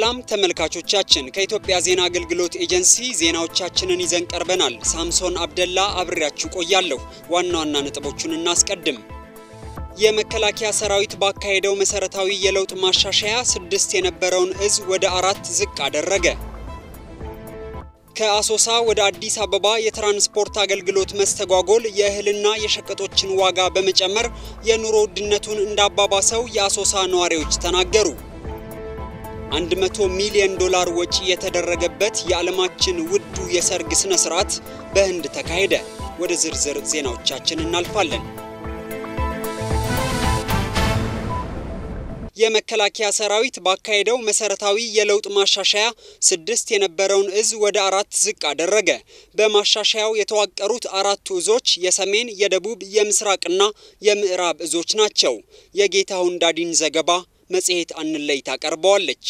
ሰላም ተመልካቾቻችን፣ ከኢትዮጵያ ዜና አገልግሎት ኤጀንሲ ዜናዎቻችንን ይዘን ቀርበናል። ሳምሶን አብደላ አብሬያችሁ ቆያለሁ። ዋና ዋና ነጥቦቹን እናስቀድም። የመከላከያ ሰራዊት ባካሄደው መሰረታዊ የለውጥ ማሻሻያ ስድስት የነበረውን እዝ ወደ አራት ዝቅ አደረገ። ከአሶሳ ወደ አዲስ አበባ የትራንስፖርት አገልግሎት መስተጓጎል የእህልና የሸቀጦችን ዋጋ በመጨመር የኑሮ ውድነቱን እንዳባባሰው የአሶሳ ነዋሪዎች ተናገሩ። 100 ሚሊዮን ዶላር ወጪ የተደረገበት የዓለማችን ውዱ የሰርግ ስነ ስርዓት በህንድ ተካሄደ። ወደ ዝርዝር ዜናዎቻችን እናልፋለን። የመከላከያ ሰራዊት ባካሄደው መሰረታዊ የለውጥ ማሻሻያ ስድስት የነበረውን እዝ ወደ አራት ዝቅ አደረገ። በማሻሻያው የተዋቀሩት አራቱ እዞች የሰሜን፣ የደቡብ፣ የምስራቅና የምዕራብ እዞች ናቸው። የጌታሁን ዳዲን ዘገባ መጽሔት አንለይ ታቀርበዋለች።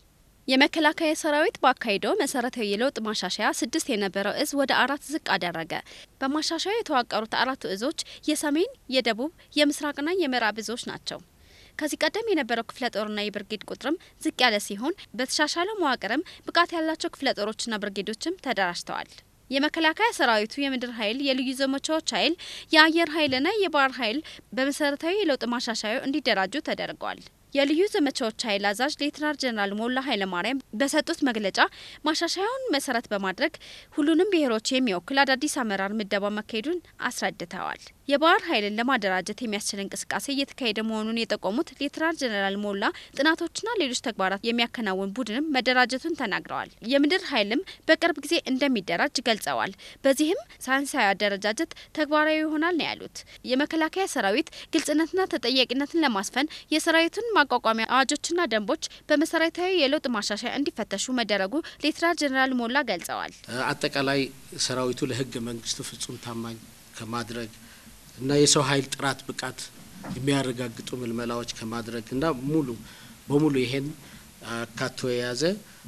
የመከላከያ ሰራዊት ባካሄደው መሰረታዊ የለውጥ ማሻሻያ ስድስት የነበረው እዝ ወደ አራት ዝቅ አደረገ። በማሻሻያው የተዋቀሩት አራቱ እዞች የሰሜን፣ የደቡብ፣ የምስራቅና የምዕራብ እዞች ናቸው። ከዚህ ቀደም የነበረው ክፍለ ጦርና የብርጌድ ቁጥርም ዝቅ ያለ ሲሆን በተሻሻለው መዋቅርም ብቃት ያላቸው ክፍለ ጦሮችና ብርጌዶችም ተደራጅተዋል። የመከላከያ ሰራዊቱ የምድር ኃይል፣ የልዩ ዘመቻዎች ኃይል፣ የአየር ኃይልና የባህር ኃይል በመሰረታዊ የለውጥ ማሻሻያው እንዲደራጁ ተደርገዋል። የልዩ ዘመቻዎች ኃይል አዛዥ ሌትናር ጀነራል ሞላ ኃይለማርያም በሰጡት መግለጫ ማሻሻያውን መሰረት በማድረግ ሁሉንም ብሔሮች የሚወክል አዳዲስ አመራር ምደባ መካሄዱን አስረድተዋል። የባህር ኃይልን ለማደራጀት የሚያስችል እንቅስቃሴ እየተካሄደ መሆኑን የጠቆሙት ሌትናር ጀነራል ሞላ ጥናቶችና ሌሎች ተግባራት የሚያከናውን ቡድንም መደራጀቱን ተናግረዋል። የምድር ኃይልም በቅርብ ጊዜ እንደሚደራጅ ገልጸዋል። በዚህም ሳይንሳዊ አደረጃጀት ተግባራዊ ይሆናል ነው ያሉት። የመከላከያ ሰራዊት ግልጽነትና ተጠያቂነትን ለማስፈን የሰራዊቱን ማቋቋሚያ አዋጆችና ደንቦች በመሰረታዊ የለውጥ ማሻሻያ እንዲፈተሹ መደረጉ ሌትናር ጀነራል ሞላ ገልጸዋል። አጠቃላይ ሰራዊቱ ለህገ መንግስቱ ፍጹም ታማኝ ከማድረግ እና የሰው ኃይል ጥራት ብቃት የሚያረጋግጡ ምልመላዎች ከማድረግ እና ሙሉ በሙሉ ይሄን አካቶ የያዘ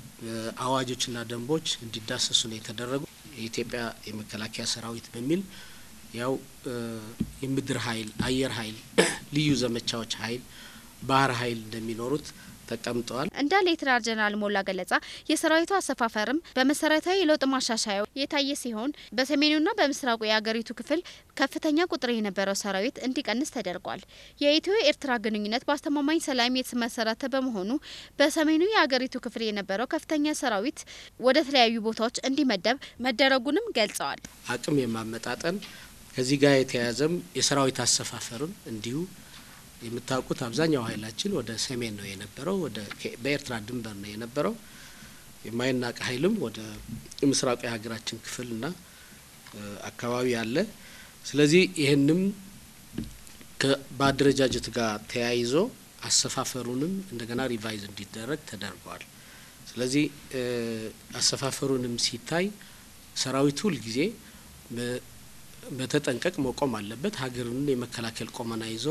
አዋጆችና ደንቦች እንዲዳሰሱ ነው የተደረጉ። የኢትዮጵያ የመከላከያ ሰራዊት በሚል ያው የምድር ኃይል፣ አየር ኃይል፣ ልዩ ዘመቻዎች ኃይል፣ ባህር ኃይል እንደሚኖሩት ተቀምጠዋል። እንደ ሌትናር ጀነራል ሞላ ገለጻ የሰራዊቱ አሰፋፈርም በመሰረታዊ የለውጥ ማሻሻያው የታየ ሲሆን በሰሜኑና በምስራቁ የአገሪቱ ክፍል ከፍተኛ ቁጥር የነበረው ሰራዊት እንዲቀንስ ተደርጓል። የኢትዮ ኤርትራ ግንኙነት በአስተማማኝ ሰላም የተመሰረተ በመሆኑ በሰሜኑ የአገሪቱ ክፍል የነበረው ከፍተኛ ሰራዊት ወደ ተለያዩ ቦታዎች እንዲመደብ መደረጉንም ገልጸዋል። አቅም የማመጣጠን ከዚህ ጋር የተያያዘም የሰራዊት አሰፋፈሩን እንዲሁ የምታውቁት አብዛኛው ኃይላችን ወደ ሰሜን ነው የነበረው፣ ወደ በኤርትራ ድንበር ነው የነበረው። የማይናቅ ኃይልም ወደ ምስራቁ የሀገራችን ክፍልና አካባቢ አለ። ስለዚህ ይህንም በአደረጃጀት ጋር ተያይዞ አሰፋፈሩንም እንደገና ሪቫይዝ እንዲደረግ ተደርገዋል። ስለዚህ አሰፋፈሩንም ሲታይ ሰራዊቱ ሁልጊዜ በተጠንቀቅ መቆም አለበት። ሀገርን የመከላከል ቁመና ይዞ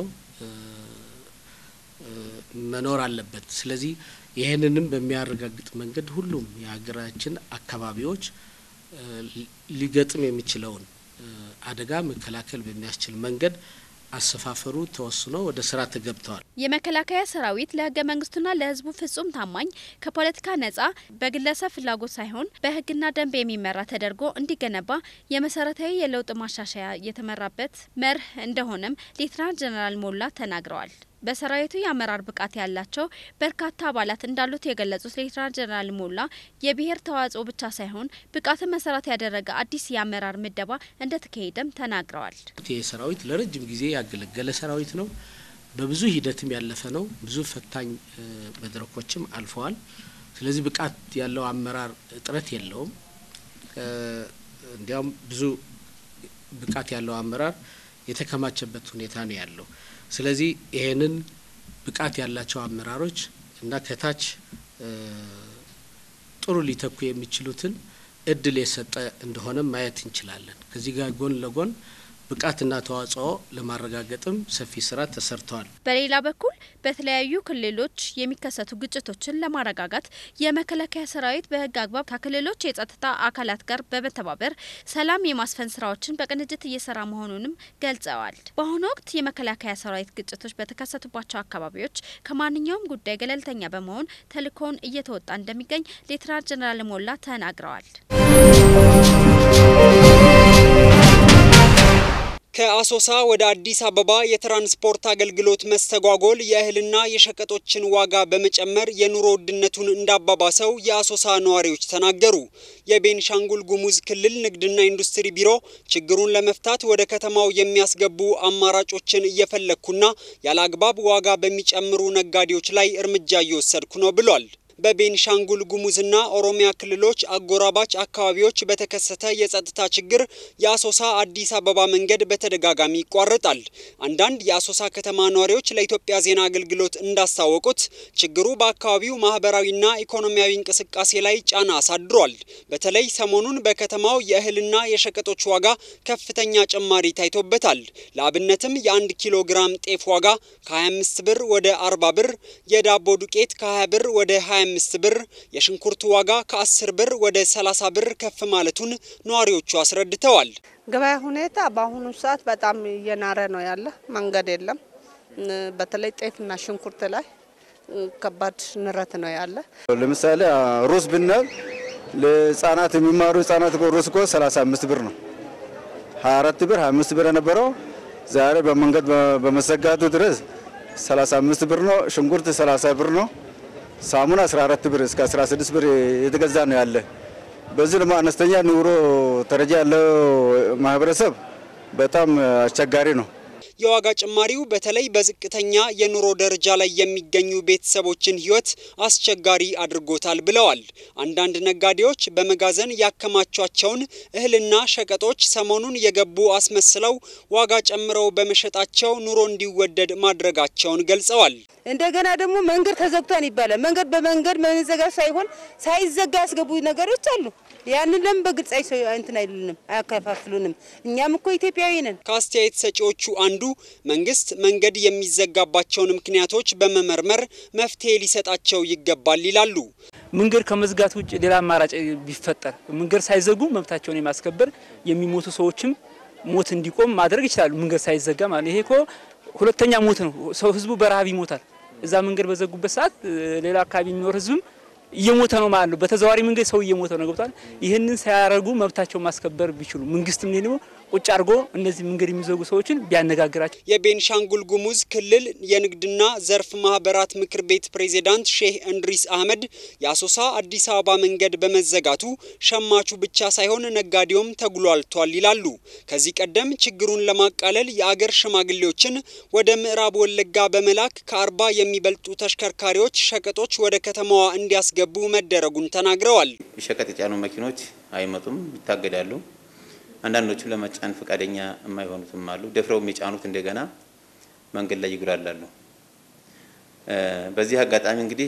መኖር አለበት። ስለዚህ ይህንንም በሚያረጋግጥ መንገድ ሁሉም የሀገራችን አካባቢዎች ሊገጥም የሚችለውን አደጋ መከላከል በሚያስችል መንገድ አሰፋፈሩ ተወስኖ ወደ ስራ ተገብተዋል። የመከላከያ ሰራዊት ለህገ መንግስቱና ለህዝቡ ፍጹም ታማኝ ከፖለቲካ ነጻ በግለሰብ ፍላጎት ሳይሆን በህግና ደንብ የሚመራ ተደርጎ እንዲገነባ የመሰረታዊ የለውጥ ማሻሻያ የተመራበት መርህ እንደሆነም ሌትናንት ጀነራል ሞላ ተናግረዋል። በሰራዊቱ የአመራር ብቃት ያላቸው በርካታ አባላት እንዳሉት የገለጹት ሌትናንት ጀነራል ሞላ የብሔር ተዋጽኦ ብቻ ሳይሆን ብቃትን መሰረት ያደረገ አዲስ የአመራር ምደባ እንደተካሄደም ተናግረዋል። ይህ ሰራዊት ለረጅም ጊዜ ያገለገለ ሰራዊት ነው። በብዙ ሂደትም ያለፈ ነው። ብዙ ፈታኝ መድረኮችም አልፈዋል። ስለዚህ ብቃት ያለው አመራር እጥረት የለውም። እንዲያውም ብዙ ብቃት ያለው አመራር የተከማቸበት ሁኔታ ነው ያለው። ስለዚህ ይሄንን ብቃት ያላቸው አመራሮች እና ከታች ጥሩ ሊተኩ የሚችሉትን እድል የሰጠ እንደሆነ ማየት እንችላለን። ከዚህ ጋር ጎን ለጎን ብቃትና ተዋጽኦ ለማረጋገጥም ሰፊ ስራ ተሰርተዋል። በሌላ በኩል በተለያዩ ክልሎች የሚከሰቱ ግጭቶችን ለማረጋጋት የመከላከያ ሰራዊት በህግ አግባብ ከክልሎች የጸጥታ አካላት ጋር በመተባበር ሰላም የማስፈን ስራዎችን በቅንጅት እየሰራ መሆኑንም ገልጸዋል። በአሁኑ ወቅት የመከላከያ ሰራዊት ግጭቶች በተከሰቱባቸው አካባቢዎች ከማንኛውም ጉዳይ ገለልተኛ በመሆን ተልእኮውን እየተወጣ እንደሚገኝ ሌተናል ጀነራል ሞላ ተናግረዋል። ከአሶሳ ወደ አዲስ አበባ የትራንስፖርት አገልግሎት መስተጓጎል የእህልና የሸቀጦችን ዋጋ በመጨመር የኑሮ ውድነቱን እንዳባባሰው የአሶሳ ነዋሪዎች ተናገሩ። የቤንሻንጉል ጉሙዝ ክልል ንግድና ኢንዱስትሪ ቢሮ ችግሩን ለመፍታት ወደ ከተማው የሚያስገቡ አማራጮችን እየፈለግኩና ያለ አግባብ ዋጋ በሚጨምሩ ነጋዴዎች ላይ እርምጃ እየወሰድኩ ነው ብሏል። በቤንሻንጉል ጉሙዝና ኦሮሚያ ክልሎች አጎራባች አካባቢዎች በተከሰተ የጸጥታ ችግር የአሶሳ አዲስ አበባ መንገድ በተደጋጋሚ ይቋረጣል። አንዳንድ የአሶሳ ከተማ ነዋሪዎች ለኢትዮጵያ ዜና አገልግሎት እንዳስታወቁት ችግሩ በአካባቢው ማህበራዊና ኢኮኖሚያዊ እንቅስቃሴ ላይ ጫና አሳድሯል። በተለይ ሰሞኑን በከተማው የእህልና የሸቀጦች ዋጋ ከፍተኛ ጭማሪ ታይቶበታል። ለአብነትም የአንድ ኪሎ ግራም ጤፍ ዋጋ ከ25 ብር ወደ 40 ብር፣ የዳቦ ዱቄት ከ20 ብር ወደ 25 ብር፣ የሽንኩርት ዋጋ ከ10 ብር ወደ 30 ብር ከፍ ማለቱን ነዋሪዎቹ አስረድተዋል። ገበያ ሁኔታ በአሁኑ ሰዓት በጣም እየናረ ነው ያለ። መንገድ የለም። በተለይ ጤፍና ሽንኩርት ላይ ከባድ ንረት ነው ያለ። ለምሳሌ ሩዝ ብናል ለህጻናት የሚማሩ ህጻናት ሩዝ እኮ 35 ብር ነው። 24 ብር 25 ብር የነበረው ዛሬ በመንገድ በመዘጋቱ ድረስ 35 ብር ነው። ሽንኩርት 30 ብር ነው። ሳሙና 14 ብር እስከ 16 ብር የተገዛ ነው ያለ። በዚህ ደግሞ አነስተኛ ኑሮ ደረጃ ያለው ማህበረሰብ በጣም አስቸጋሪ ነው። የዋጋ ጭማሪው በተለይ በዝቅተኛ የኑሮ ደረጃ ላይ የሚገኙ ቤተሰቦችን ሕይወት አስቸጋሪ አድርጎታል ብለዋል። አንዳንድ ነጋዴዎች በመጋዘን ያከማቿቸውን እህልና ሸቀጦች ሰሞኑን የገቡ አስመስለው ዋጋ ጨምረው በመሸጣቸው ኑሮ እንዲወደድ ማድረጋቸውን ገልጸዋል። እንደገና ደግሞ መንገድ ተዘግቷን ይባላል። መንገድ በመንገድ መዘጋ ሳይሆን ሳይዘጋ ያስገቡ ነገሮች አሉ። ያንን ለምን በግልጽ እንትን አይሉንም፣ አያከፋፍሉንም? እኛም እኮ ኢትዮጵያዊ ነን። ከአስተያየት ሰጪዎቹ አንዱ መንግስት መንገድ የሚዘጋባቸውን ምክንያቶች በመመርመር መፍትሄ ሊሰጣቸው ይገባል ይላሉ። መንገድ ከመዝጋት ውጭ ሌላ አማራጭ ቢፈጠር መንገድ ሳይዘጉ መብታቸውን የማስከበር የሚሞቱ ሰዎችም ሞት እንዲቆም ማድረግ ይችላሉ። መንገድ ሳይዘጋ ማለት ይሄ እኮ ሁለተኛ ሞት ነው። ሰው ህዝቡ በረሃብ ይሞታል። እዛ መንገድ በዘጉበት ሰዓት ሌላ አካባቢ የሚኖር ህዝብም እየሞተ ነው ማለት ነው። በተዘዋዋሪ መንገድ ሰው እየሞተ ነው። ገብቷል። ይህንን ሳያደርጉ መብታቸውን ማስከበር ቢችሉ መንግስትም ደግሞ ቁጭ አድርጎ እነዚህ መንገድ የሚዘጉ ሰዎችን ቢያነጋግራቸው። የቤንሻንጉል ጉሙዝ ክልል የንግድና ዘርፍ ማህበራት ምክር ቤት ፕሬዚዳንት ሼህ እንድሪስ አህመድ የአሶሳ አዲስ አበባ መንገድ በመዘጋቱ ሸማቹ ብቻ ሳይሆን ነጋዴውም ተጉሏልቷል ይላሉ። ከዚህ ቀደም ችግሩን ለማቃለል የአገር ሽማግሌዎችን ወደ ምዕራብ ወለጋ በመላክ ከአርባ የሚበልጡ ተሽከርካሪዎች ሸቀጦች ወደ ከተማዋ እንዲያስገቡ መደረጉን ተናግረዋል። ሸቀጥ የጫኑ መኪኖች አይመጡም፣ ይታገዳሉ። አንዳንዶቹ ለመጫን ፈቃደኛ የማይሆኑትም አሉ። ደፍረው የሚጫኑት እንደገና መንገድ ላይ ይጉላላሉ። በዚህ አጋጣሚ እንግዲህ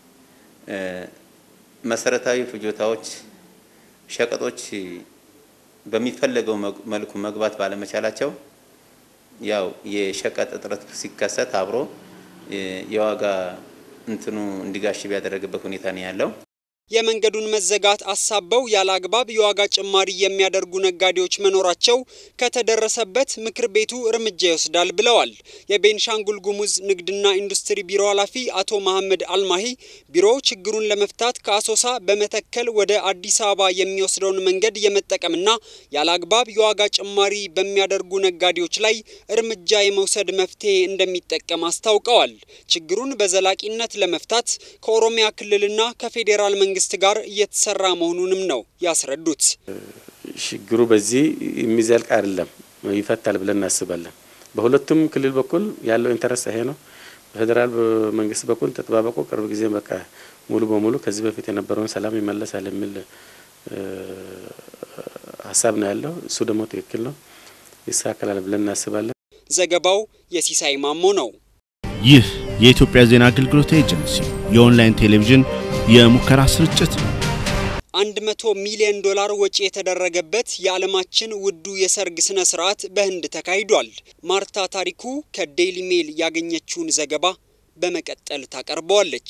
መሰረታዊ ፍጆታዎች፣ ሸቀጦች በሚፈለገው መልኩ መግባት ባለመቻላቸው ያው የሸቀጥ እጥረት ሲከሰት አብሮ የዋጋ እንትኑ እንዲጋሽብ ያደረገበት ሁኔታ ነው ያለው። የመንገዱን መዘጋት አሳበው ያለ አግባብ የዋጋ ጭማሪ የሚያደርጉ ነጋዴዎች መኖራቸው ከተደረሰበት ምክር ቤቱ እርምጃ ይወስዳል ብለዋል። የቤንሻንጉል ጉሙዝ ንግድና ኢንዱስትሪ ቢሮ ኃላፊ አቶ መሐመድ አልማሂ ቢሮው ችግሩን ለመፍታት ከአሶሳ በመተከል ወደ አዲስ አበባ የሚወስደውን መንገድ የመጠቀምና ያለ አግባብ የዋጋ ጭማሪ በሚያደርጉ ነጋዴዎች ላይ እርምጃ የመውሰድ መፍትሄ እንደሚጠቀም አስታውቀዋል። ችግሩን በዘላቂነት ለመፍታት ከኦሮሚያ ክልልና ከፌዴራል መንግስት ጋር እየተሰራ መሆኑንም ነው ያስረዱት። ችግሩ በዚህ የሚዘልቅ አይደለም፣ ይፈታል ብለን እናስባለን። በሁለቱም ክልል በኩል ያለው ኢንተረስት ይሄ ነው። በፌዴራል መንግስት በኩል ተጠባበቁ፣ ቅርብ ጊዜ በቃ ሙሉ በሙሉ ከዚህ በፊት የነበረውን ሰላም ይመለሳል የሚል ሀሳብ ነው ያለው። እሱ ደግሞ ትክክል ነው፣ ይስተካከላል ብለን እናስባለን። ዘገባው የሲሳይ ማሞ ነው። ይህ የኢትዮጵያ ዜና አገልግሎት ኤጀንሲ የኦንላይን ቴሌቪዥን የሙከራ ስርጭት ነው። 100 ሚሊዮን ዶላር ወጪ የተደረገበት የዓለማችን ውዱ የሰርግ ስነ ስርዓት በህንድ ተካሂዷል። ማርታ ታሪኩ ከዴይሊ ሜል ያገኘችውን ዘገባ በመቀጠል ታቀርበዋለች።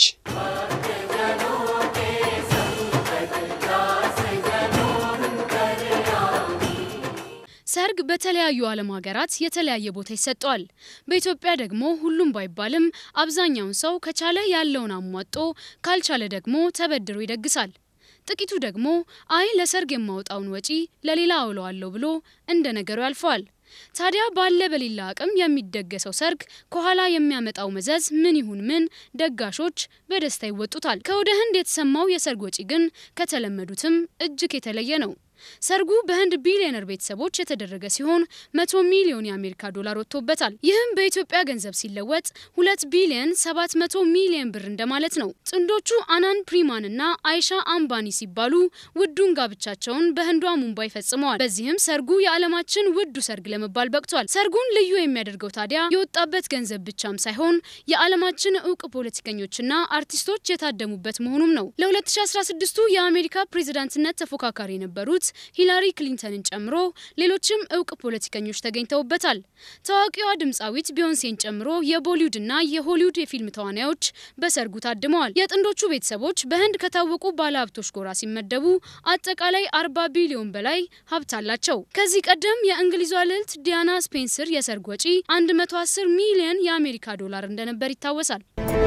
ሰርግ በተለያዩ ዓለም ሀገራት የተለያየ ቦታ ይሰጠዋል። በኢትዮጵያ ደግሞ ሁሉም ባይባልም አብዛኛውን ሰው ከቻለ ያለውን አሟጦ ካልቻለ ደግሞ ተበድሮ ይደግሳል። ጥቂቱ ደግሞ አይ ለሰርግ የማወጣውን ወጪ ለሌላ አውለዋለሁ ብሎ እንደ ነገሩ ያልፈዋል። ታዲያ ባለ በሌላ አቅም የሚደገሰው ሰርግ ከኋላ የሚያመጣው መዘዝ ምን ይሁን ምን ደጋሾች በደስታ ይወጡታል። ከወደ ህንድ የተሰማው የሰርግ ወጪ ግን ከተለመዱትም እጅግ የተለየ ነው። ሰርጉ በህንድ ቢሊዮነር ቤተሰቦች የተደረገ ሲሆን መቶ ሚሊዮን የአሜሪካ ዶላር ወጥቶበታል። ይህም በኢትዮጵያ ገንዘብ ሲለወጥ ሁለት ቢሊዮን ሰባት መቶ ሚሊዮን ብር እንደማለት ነው። ጥንዶቹ አናን ፕሪማን እና አይሻ አምባኒ ሲባሉ ውዱን ጋብቻቸውን በህንዷ ሙምባይ ፈጽመዋል። በዚህም ሰርጉ የዓለማችን ውዱ ሰርግ ለመባል በቅቷል። ሰርጉን ልዩ የሚያደርገው ታዲያ የወጣበት ገንዘብ ብቻም ሳይሆን የዓለማችን እውቅ ፖለቲከኞችና አርቲስቶች የታደሙበት መሆኑም ነው። ለ2016ቱ የአሜሪካ ፕሬዝዳንትነት ተፎካካሪ የነበሩት ሂላሪ ክሊንተንን ጨምሮ ሌሎችም እውቅ ፖለቲከኞች ተገኝተውበታል። ታዋቂዋ ድምፃዊት ቢዮንሴን ጨምሮ የቦሊውድ እና የሆሊውድ የፊልም ተዋናዮች በሰርጉ ታድመዋል። የጥንዶቹ ቤተሰቦች በህንድ ከታወቁ ባለሀብቶች ጎራ ሲመደቡ አጠቃላይ 40 ቢሊዮን በላይ ሀብት አላቸው። ከዚህ ቀደም የእንግሊዟ ልዕልት ዲያና ስፔንሰር የሰርግ ወጪ 110 ሚሊዮን የአሜሪካ ዶላር እንደነበር ይታወሳል።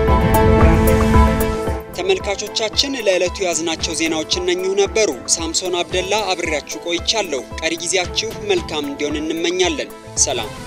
ተመልካቾቻችን ለዕለቱ ያዝናቸው ዜናዎች እነኚሁ ነበሩ። ሳምሶን አብደላ አብሬያችሁ ቆይቻለሁ። ቀሪ ጊዜያችሁ መልካም እንዲሆን እንመኛለን። ሰላም